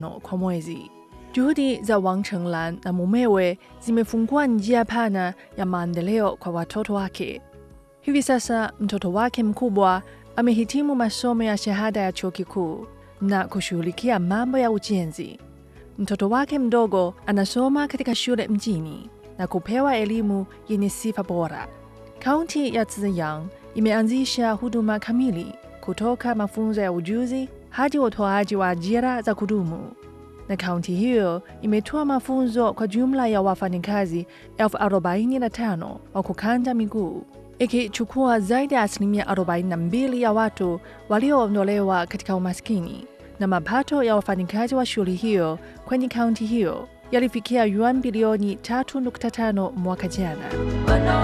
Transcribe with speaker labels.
Speaker 1: kwa mwezi. Juhudi za Wang Chenglan na mumewe zimefungua njia pana ya maendeleo kwa watoto wake. Hivi sasa mtoto wake mkubwa amehitimu masomo ya shahada ya chuo kikuu na kushughulikia mambo ya ujenzi. Mtoto wake mdogo anasoma katika shule mjini na kupewa elimu yenye sifa bora. Kaunti ya Zhejiang imeanzisha huduma kamili kutoka mafunzo ya ujuzi hadi utoaji wa ajira za kudumu, na kaunti hiyo imetoa mafunzo kwa jumla ya wafanyakazi elfu arobaini na tano wa kukanda miguu, ikichukua zaidi ya asilimia 42 ya watu walioondolewa katika umaskini, na mapato ya wafanyakazi wa shughuli hiyo kwenye kaunti hiyo yalifikia yuan bilioni 3.5 mwaka jana.